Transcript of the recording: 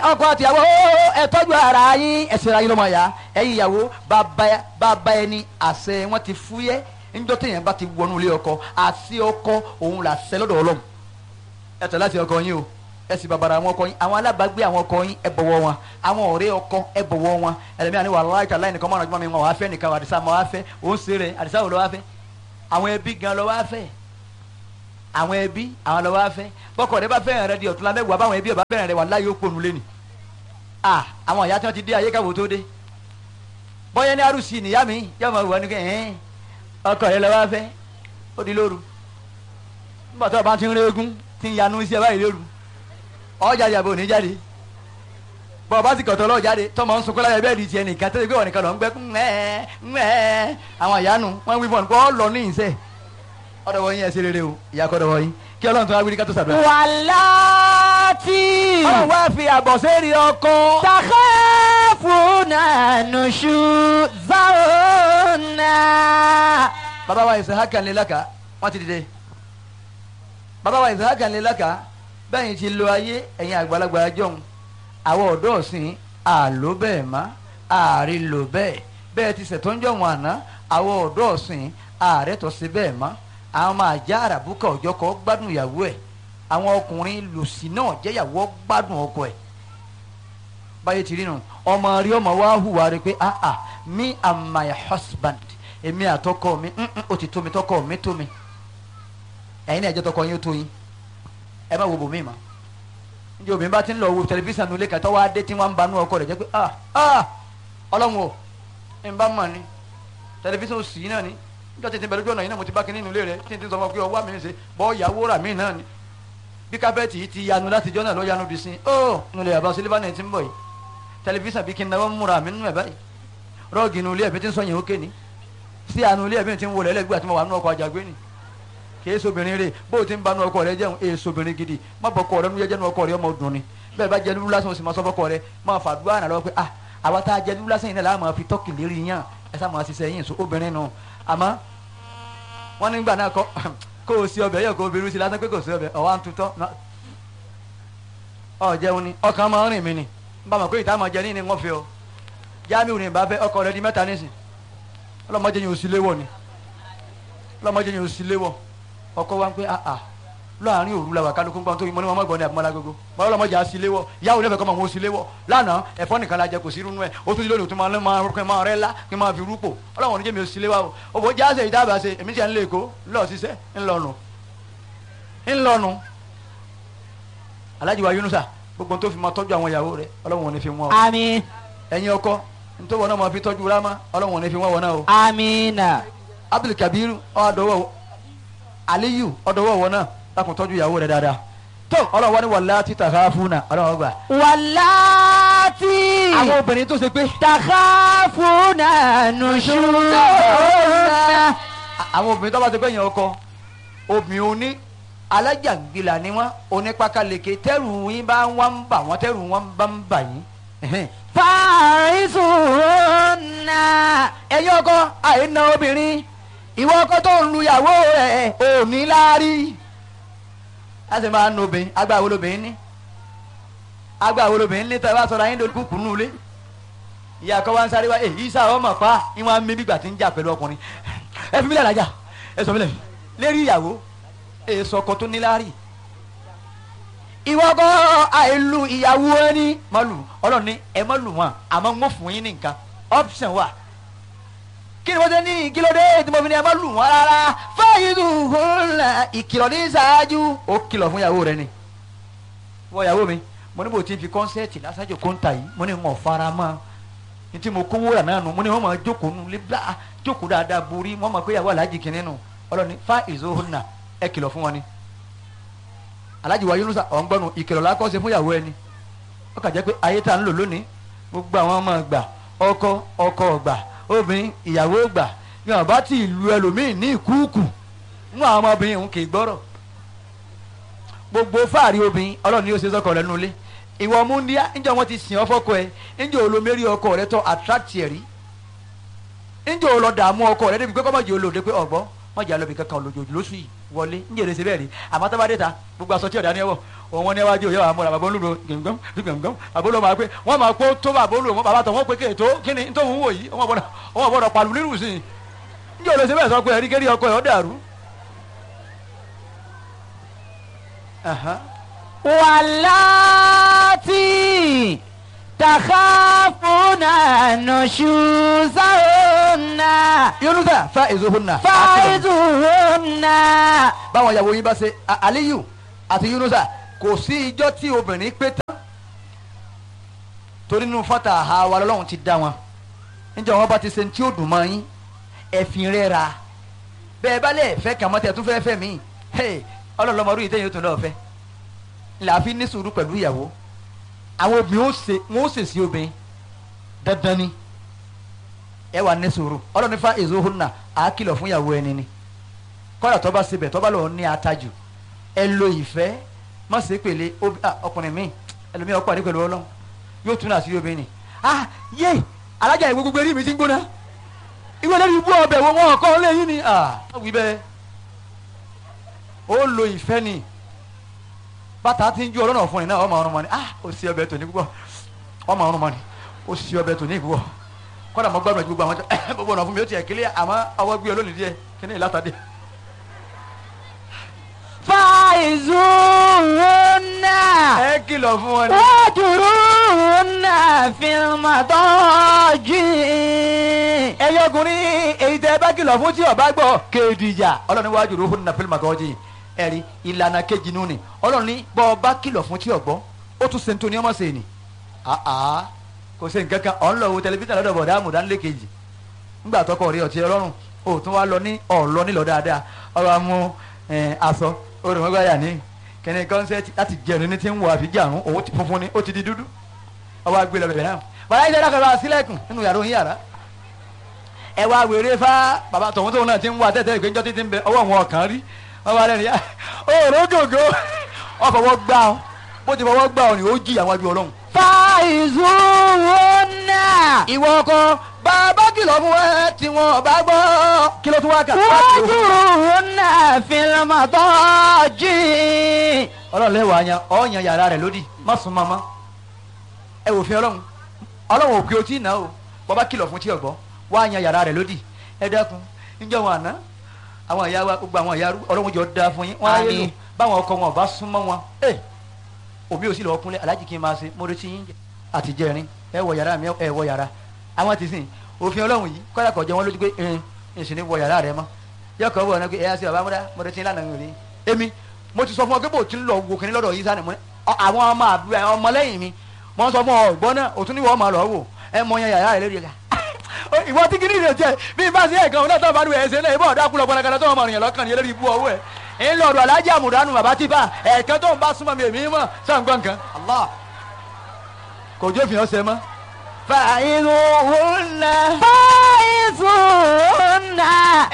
ọkọ àtìyàwó ẹ tọ́jú ara yín ẹ ṣera yín lọ́mọ ya ẹ̀yin ìyàwó bàbá bàbá ẹni àṣẹ wọn ti fúyẹ́ níjọ́ téèyàn bá ti wọnú ilé ọkọ àti ọkọ òun là ṣẹ lọ́dọ̀ Ọlọ́run ẹ tẹ̀ láti ọkọ yín o ẹ sì bàbàrà àwọn ọkọ yín àwọn alábàágbé àwọn ọkọ yín ẹ bọ̀wọ̀ wọn àwọn ọ̀rẹ́ ọkọ ẹ bọ̀wọ̀ wọn ẹlẹ́mìí àni wàhálà ìta láì nìkan mọ́ràn jùmọ̀ mi wọn wàá fẹ́ nìkan àdìsá máa wá fẹ́ òun ṣe rẹ̀ àdìsá wò lọ́ wá fẹ́ àwọn ẹbí gan lọ́ wá fẹ́ àwọn ẹbí àwọn lọ́ wá fẹ́ bọ́kọ̀ rẹ bá fẹ́ràn rẹ di ọ̀tún lámẹ́wàá báwọn ẹbí ọba fẹ́ràn rẹ wà láyé ó pònú lé ni ah àwọn ìyá tí wọ́n ti dé ayé káwọ́ tó dé bọ́yẹ́ ní arúsì nìyá mi yá máa wà ní kẹ́ ẹ̀ẹ́n ọkọ rẹ lọ́ wá fẹ́ ó di lóru nígbà tó o bá ti ń régún ti ń yanu iṣẹ́ báyìí lóru ọ̀jáde àbò ní jáde bọ́ ọba ti kọ̀tọ̀ lọ́ọ̀ jáde tọmọ ń sunkún láyé bẹ́ẹ̀ di tiẹ̀ nìkan tẹ́lẹ̀ pé wọ́n nìkan lọ ń gbẹ́ ńẹ́ ńẹ́ àwọn ìyanu wọ́n wí fún ọ lọ ní ìṣe ọ̀dọ̀ wọ̀nyí ẹ̀ ṣe rere o ìyá kọ́dọ̀ wọ̀nyí kí ọlọ́run tó wá wíri ká tó sàdúrà. wàláàtì ọlọ́run wá fi àbọ̀ sẹ́ẹ̀rì ọkọ. takhafuna nushuzahunna. bàbá wa Isahaka ńlẹ́lẹ́ka wọ́n ti dìde bàbá wa Isahaka ńlẹ́lẹ́ka bẹ́ẹ̀ ti lo ayé ẹ̀yin àgbàlagbà jọ̀hún àwọn ọ̀dọ́ ọ̀sìn àló bẹ́ẹ̀ má ààrí lò bẹ́ẹ̀ bẹ́ẹ̀ ti ṣètò ń jọ̀wọ́n àná àwọn ọ̀dọ́ ọ̀sìn ààrẹ tó ṣe bẹ́ẹ̀ má àwọn máa já àràbùkà ọjọ́ kọ́ gbádùn ìyàwó ẹ̀ àwọn ọkùnrin lòsì náà jẹ́yàwó gbádùn ọkọ ẹ̀ báyé ti rí nu ọmọ rí ọmọ wa hùwà rẹ pé ah ah me and my husband èmi àtọkọ mi mm, mm, ó ti tó mi tọkọ mi tó mi ẹ̀yin náà ẹ̀jẹ̀ tọkọ yín ó tó yín ẹ má wo bòmí ma njẹ́ obìnrin bá ti ń lọ wo tẹlifíṣàn nulẹ̀ kàtọ́ wá dé tí wọ́n ń banú ọkọ rẹ̀ jẹ́ pé ah ah ọlọ́run o ẹ̀ ń bá mọ̀ ni tẹlifíṣàn òsì yìí náà ni níjọ́ tètè bẹ̀rẹ̀ lójú ọ̀nà yìí náà mo ti bá kinní nulẹ̀ rẹ̀ tí n ti sọ fún ọ pé ọwọ́ mi ń ṣe bọ́ ìyàwó rà mí náà ni bí kábẹ́ẹ̀tì yìí ti yanu láti jọ́ náà ló yanu di sí ó nulẹ̀ àbá sílífà náà ti ń bọ̀ yìí tẹlifíṣàn bí kí n náwó múra mi nínú ẹ̀ báyìí rọ́ọ̀gì nulẹ̀ ẹ̀mí ti ń sọyìn òkè ni sí àánú ilé ẹ̀mí ti ń wọlé ẹlẹ́gbẹ́ àti mo wà nínú ọkọ̀ àjàgbé ni kìí sobìnrin rè bó o ti ń banú ọkọ rẹ jẹun èè sobìnrin gidi má bọ ọkọ rẹ nu jẹjẹ nu ọkọ rẹ ọmọ dùn ni bẹ́ẹ̀ bá jẹ nínú lásán o sì máa sọ fọkọ rẹ máa fàdúrà náà lọ pé ah àwa tá a jẹ nínú lásán yìí náà láà máa fi tọ́kì lérí yàn ẹ sá máa ṣiṣẹ́ yìí so obìnrin nù àmọ́ wọ́n nígbà náà kọ́ kó o sí ọbẹ̀ yẹ kó o bẹ̀rù sí lásán pé kò sí ọbẹ̀ ọ̀wá ń tutọ́ ọ jẹun ni ọkàn máa ń rìn mí ni bá mọ̀ pé ìta máa jẹ ní ni wọ́n fi ọ jáàmù ní ìbá fẹ́ ọkọ rẹ di mẹ́ta nísìn ọlọ́mọdé yẹn ò sí léwọ̀ ni ọlọ́mọdé yẹn ò sí léwọ̀ ọkọ wa ń pẹ́ àà láàrin òru la wà kálukú gbọ́n tó yín mọ́ ní wọn mọ́ gbọ́n ní àbúmọ́lá gbogbo mọ́ ọlọ́mọdé á sí léwọ̀ ìyáwó nífẹ̀ẹ́ kọ́ mọ̀ wọn ó sí léwọ̀ lánàá ẹ̀fọ́ nìkan la jẹ kò sí irú ẹ̀ ó tún lónìí tó máa máa kí n máa rẹ́ lá kí n máa fi rúpò ọlọ́wọ́n oníjẹ́ mi ò sí léwọ̀ o òbò jáde ìdábàá ṣe èmi tiẹ̀ ń lé èkó ńlọ ṣiṣẹ́ ńlọnu ńlọnu Alhaji wa Yunusa gbogbo tó fi máa tọ́jú àwọn ìyàwó rẹ̀ ọlọ́wọ́n ò ní fi wọ́n o àmín ẹ̀yin ọkọ nítorí wọn náà máa fi tọ́jú rámá ọlọ́wọ́n ò ní fi wọ́n wọn náà o àmínà Abdul Kabir ọdọwọ Aliyu ọdọwọ wọn náà lákùn tọ́jú ìyàwó rẹ̀ dáadáa tó ọlọ́wọ́ ni wàlá títà ká fún náà ọlọ́wọ́ gbà. wàláàtì àwọn obìnrin tó ṣe pé takhafuna nushuzahunna. àwọn obìnrin tó bá ti pẹ́ yẹn ọkọ obìnrin oní alájàngbìlà ni wọn onípakaleke tẹrù yín bá wọn ń bà wọn tẹrù wọn bá ń bà yín. ẹhẹ́n. fàrísùnà. ẹ̀yin ọkọ àìna obìnrin ìwọ ọkọ tó ń lu ìyàwó rẹ̀ ò ní láárí. a sì máa ń nu obìnrin agbá wo lobìnrin ní agbá wo lobìnrin ní tẹ́lẹ̀ wá sọ̀rọ̀ ayé lórí kúkú nù lé ìyá akọ wa ń sáré wá èyí sá ọmọ pa ìwọ̀n mi bí gbà tí ń jà pẹ̀lú ọkùnrin ẹ fi mílẹ̀ lájà ẹ sọ mílẹ̀ lérí ìyàwó èso ọkọ tó ní láárí ìwọ ọkọ àìlù ìyàwó ẹni má lù ọlọ́run ní ẹ má lù wọn àmọ́ ń wọ́n fún yín ní nǹkan option wà kí ni wọ́n ṣe ní kílódé tí mo fi ní ẹ má lù wọn rárá fáyidù hùlà ìkìlọ̀ ní ṣáájú ó kìlọ̀ fún ìyàwó rẹ ni wọ ìyàwó mi mo ní bò tí n fi kọ́nsẹ́ẹ̀tì lásàjò kóńtà yìí mo ní wọn fara mọ́ ní tí mo kówó rà náà nù mo ní wọn máa jókòó nù lé bá jókòó dáadáa borí wọn máa pé ìyàwó aláàjì kìíní nù ọlọ́ni fáyidù hùlà ẹ kìlọ̀ fún wọn ni aláàjì wa Yunusa ọ̀ngbọ́nù ìkìlọ̀ lákọ́sẹ̀ fún ìyàwó ẹni ó kà jẹ́ pé ayé tá à ń lò lónìí gbogbo àwọn ọmọ ọgbà ọkọ ọkọ ọgbà obìnrin ìyàwó ọgbà yóò bá ti lu ẹlòmíín ní ìkúùkù nínú àwọn ọmọbìnrin òun kì í gbọ́rọ̀ gbogbo fáàrí obìnrin ọlọ́run ni ó ṣe sọ́kọ rẹ̀ nulẹ̀ ìwọ múndíá níjọ́ wọn ti sìn ọ́ fọ́kọ ẹ níjọ́ olómẹ́rí ọkọ rẹ tọ́ attract ẹ̀ rí níjọ́ olọ́dààmú ọkọ rẹ débi pé kọ́mọ̀jì olóde pé ọ̀gbọ́ wọ́n jà lọ́bì kankan lójoojú lóṣù yìí wọlé ń jèrè síbẹ̀ rí àmọ́ tó bá dé ta gbogbo aṣọ tí ọ̀dà ni ẹ wọ̀ òun wọn níwájú òye àwọn bàbá olúro gbẹ̀ngàn gbẹ̀ngàn bàbá olúro máa pé wọ́n máa kó tó bàbá olúro wọn bàbá tó wọ́n pé kéètò kí ni tó ń wò yìí wọ́n gbọ́dọ̀ wọ́n gbọ́dọ̀ pàlù nínú sí i ń jèrè síbẹ̀ sọ pé ẹ̀rí kérí ọkọ ẹ̀ ọ́ dàrú. Aha. واللاتي تخافون نشوزهن yunusa fa ezohunna. فعظوهن báwọn ìyàwó yín bá ṣe A- aliyu àti yunusa kò sí ijọ́ tí obìnrin pé tán torí nínú fọ́tà àwa lọ́lọ́run ti dá wọn níjọ́ wọn bá ti ṣe ní tí ó dùn mọ́ yín ẹ̀fìn rẹ̀ ra bẹ́ẹ̀ bá lẹ̀ fẹ́ kàn mọ́ tẹ̀ tún fẹ́ fẹ́ mí ọlọ́lọ́mọdún yìí tẹ̀yìn ó tún lọ́ọ́ fẹ́ làáfi ní sùúrù pẹ̀lú ìyàwó àwọn obìnrin ó ṣe wọn ó ṣe sí obìnrin dandan ni ẹ wà ní sùúrù ọlọ́run fa èso hùnà àá kìlọ̀ fún ìyàwó ẹni ni kọ́dà tó bá sebẹ̀ tó bá lọ́ọ́ ní atajù ẹ lo ìfẹ́ má ṣe pèlè obi- ah, ọkùnrin mi ẹlòmíì ọkọ àdé pẹ̀lú ọlọ́run yóò tún àṣírí obìnrin ni ah yé alájà ìwé gbogbo eré mi ti ń gbóná ìwé lórí ibú ọbẹ̀ wo wọn kọ́ lẹ́yìn ni ah wí bẹ́ẹ̀ ó lo ìfẹ́ ni bàtà ti ń ju ọlọ́nà fún ni náà ọmọ ọrùn mọ́ ni ah ó sì ọbẹ̀ tòní púpọ̀ ọmọ ọrùn mọ́ ni ó sì ọbẹ̀ tòní púpọ̀ kọ́dà mọ́ gbàgbọ́ gbogbo àwọn tó gbogbo ọ̀nà fún mi ó tiẹ̀ kílẹ̀ àmọ́ ọwọ́ gbé olónìí díẹ̀ kí ni ìlàtàdé. فعظوهن ẹ kìlọ̀ fún wọn ni. واهجروهن في المضاجع ẹyẹ ọkùnrin èyí tẹ ẹ bá kìlọ̀ fún tí ọba gbọ́ kéèdìjà ọlọ́run wájú ló fún nà fílmù àtọ́jú ẹ̀rí ìlànà kejì nù ni ọlọ́run ní bọ́ ọba kìlọ̀ fún tí ọgbọ́ ó tún sèǹtò ní ọmọ sèǹì àá kò sí nǹkan kan ọ̀n lọ wo tẹlifíṣàn lọ́dọ̀ bọ̀dá àmùdánilé kejì ńgbà tọkọ rí ọtí ọlọ́run ó tún wá lọ ní ọ̀lọ́ nílọ dáadáa ọ̀rọ̀ amú ẹ̀, aṣọ oròmọ́gbáyà ní kẹ́ni kọ́nsẹ́tì láti jẹun ní ti ń wọ àfijì àrùn òun ti funfun ni ó ti di dúdú ọwọ́ agbé lọ bẹ̀rẹ̀ náà bàbá yìí dákọ̀ lọ sílẹ̀kùn nínú yàrá òun yàrá ẹ wá wèrè fá bàbá tọ̀hún tóun náà ti ń wá tẹ́tẹ́ ìgbẹ́jọ́ títí ń bẹ ọwọ́ wọn kàn rí wọn bá lẹ́nu yá òòrùn gògó ọ fọwọ́ gbá ọ bó ti fọwọ́ gbá ọ ni ó jí àwọn ajú ọlọ́run. فعظوهن ìwọ ọkọ bàbá kìlọ̀ fún ẹ tí wọn bá gbọ́ kí ló tún wá kà. واهجروهن في المضاجع ọlọ́run lẹ́wọ̀ àyàn ọ̀ọ́yàn yàrá rẹ̀ lódì má sún mọ́mọ́ ẹ wò fi ọlọ́run ọlọ́run òkè otí ìná o bàbá kìlọ̀ fún tí ọ̀gbọ́ wá yan yàrá rẹ̀ lódì ẹ dákun níjọ́ wọn àná àwọn ìyá wa gbogbo àwọn ìyá arú- ọlọ́run jọ da fún yín wọ́n á yé lò Àmín. báwọn ọkọ wọn ò bá sún mọ́ wọn ẹ òbí ò sì lọ́ọ́ kúnlẹ̀ alájì kí n máa ṣe mo retí yín jẹ àtijẹ́rin ẹ wọ yàrá mi ẹ wọ yàrá àwọn ti sìn òfin ọlọ́run yìí kọ́lá kọ̀ jẹ́ wọn lójú pé ẹn ìsìn ní wọ yàrá rẹ mọ́ yọkọ̀ wọ̀ ọ́nà pé ẹ yá sí bàbá múdá mo retí lánàá mi ò rí èmi mo ti sọ fún ọ pé bò tí ń lọ wo kìnní lọ́dọ̀ yìí sani mo ní ọ- àwọn ọmọ àbúrò ẹ, ọmọ lẹ́yìn mi mo ń sọ fún ọ ọgbọ́n náà òtún níwọ̀ ọmọ lọ wò ẹ mọ yan yàrá rẹ lórí ẹ̀ ìwọ tí kìnìún rẹ jẹ bí bá sí ẹ̀kan náà tó bá dùn ẹsẹ̀ náà ìbọn ọ̀dà kúlọ̀ pọnakana tó ọmọ rìn lọ́kàn yẹn lórí ibú ọwọ́ ẹ̀ ń lọ ọ̀dọ̀ alájà àmùdánù bàbá tí bá ẹ̀ẹ̀kan tó ń bá súnmọ́ mi èmi mọ̀ sàǹgbọ̀n kan Allah kò jó fi hàn ṣe mọ́. فعظوهن فعظوهن